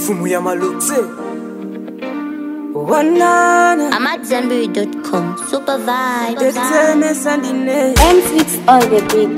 fumu ya malukse wanana AmadZanbury.com. Super vibe. tetemesa ndine M6 on the beat.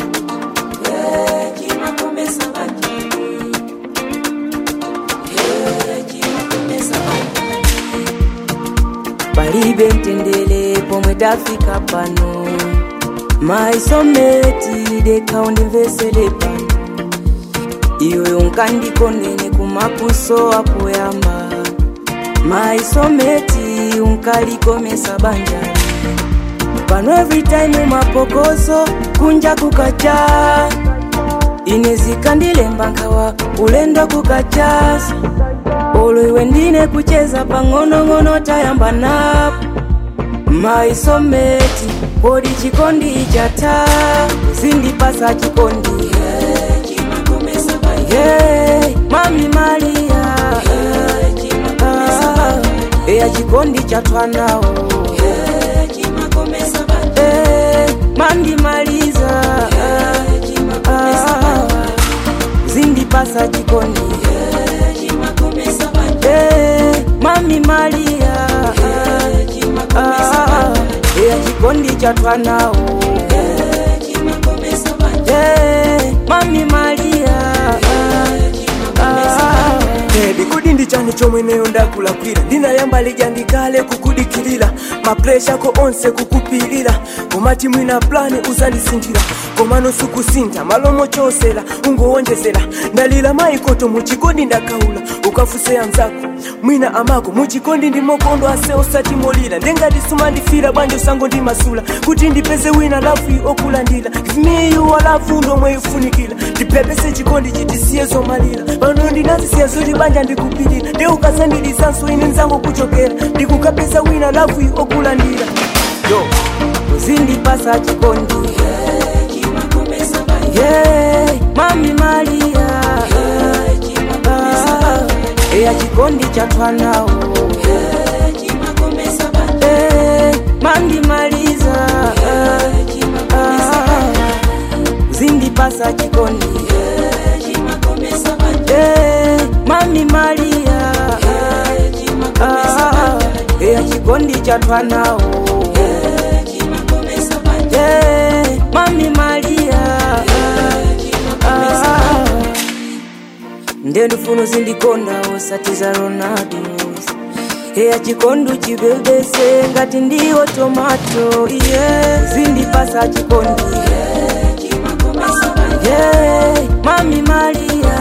palibe mtendere pomwe tafika pano maisometi dekaundimvesere pano iwe unkandikondene kumapuso apoyamba maisometi unkalikomesa banjani pano every time mapokoso kunja kukacha ine zikandilemba nkawa ulendo kukachasa olo iwe ndine kucheza pang'onong'ono tayamba napo maisometi kodi chikondi ichata zindipasa chikondi Hey, mami malia Ah, eya chikondi chatwanawo Eh, mandimaliza Ah, zindipasa chikondi Eh, mami malia Ah, eya chikondi chatwanawo Eh, mami malia Ah, Baby, kudi ndi chani chomwe neyo ndakulakwira ndinayamba lija ndikale kukudikilira mapresha ko onse kukupilira komati mwina plani uzandisintira komano sukusintha malomo chosera ungowonjezera ndalira maikoto muchikondi ndakaula ukafuseya mzako mwina amako muchikondi ndimokondo ase osatimolira ndengati sumandifira bwanji usango ndimasula kuti ndipeze wina lafu okulandira miyu alafu ndomwe ifunikira ndipepese chikondi chitisiye zomalira pano ndinazisiya zoti banja ndikupirira nde ukasandilisanso ine nzango kuchokera ndikukapesa wina lafu okulandira yo zindipasa chikondi Yeah, mami malia Ah, eya chikondi chatwanawo Eh, mandimaliza Ah, zindipasa chikondi Eh, mami malia Ah, eya chikondi chatwanawo Eh, mami malia Ah, ndendufuno zindikonda osatiza ronaldos eya chikondu chibebese ngati ndiwo tomato yeah. zindipasa chikondi yeah. mami malia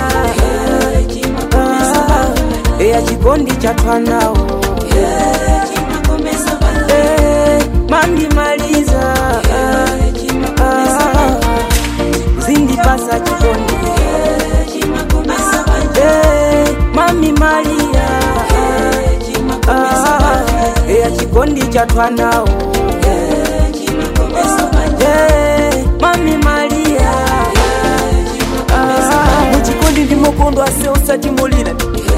Ah, eya chikondi chatwanawo Eh, mandimaliza Ah, zindipasa chikondi Eh, mami malia Ah, eya chikondi chatwanawo Eh, mami malia Ah, muchikondi ndimokondo ase osatimolira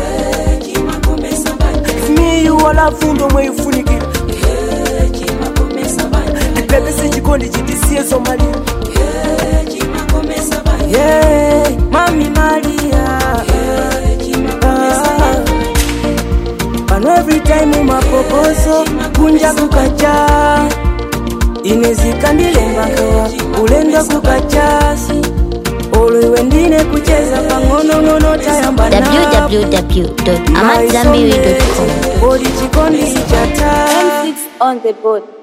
miyu alafu ndomwe ifunikira ndipepese chikondi chitisiye zomalira yeah, mami malia Ah, pano every time mapokoso kunja kukacha ine zikandilemba nkawa ulendo kukachasi olo iwe ndine kucheza pang'onong'ono tayamba napo. www.amadzanbury.com. Maisometi, kodi chikondi chata M6 on the board.